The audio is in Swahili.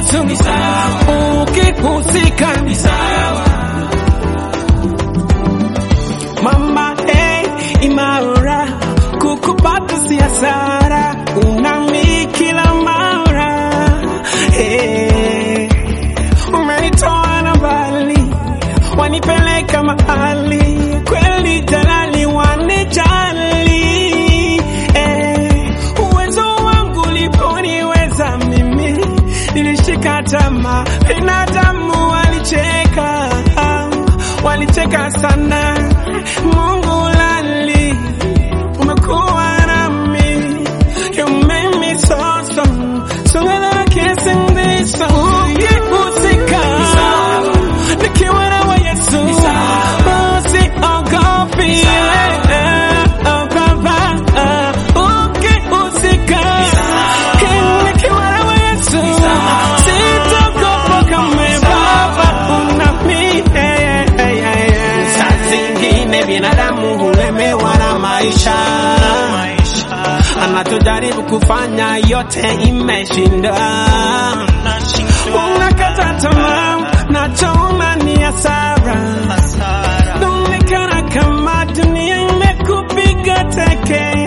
Yesu ni sawa, ukihusika ni sawa. Mama hey, imara kukupata si hasara, unami kila mara hey. Umenitoa na mbali, wanipeleka mahali kweli, jalali wanijali eh. Uwezo wangu uliponiweza mimi, nilishika tamaa, binadamu walicheka, walicheka sana. Mungu lali, umekuwa nami, you made me so strong, stronger than I can sing this song. Ukihusika, nikiwa nawe Yesu, usiogopi, ogopa. Ukihusika, nikiwa nawe Yesu, sitaogopa kamwe, Baba unami. Saa zingine binadamu hulemewa na maisha anachojaribu kufanya yote imeshinda. Unakata tamaa, nachoona ni hasara. Inaonekana kama dunia imekupiga teke.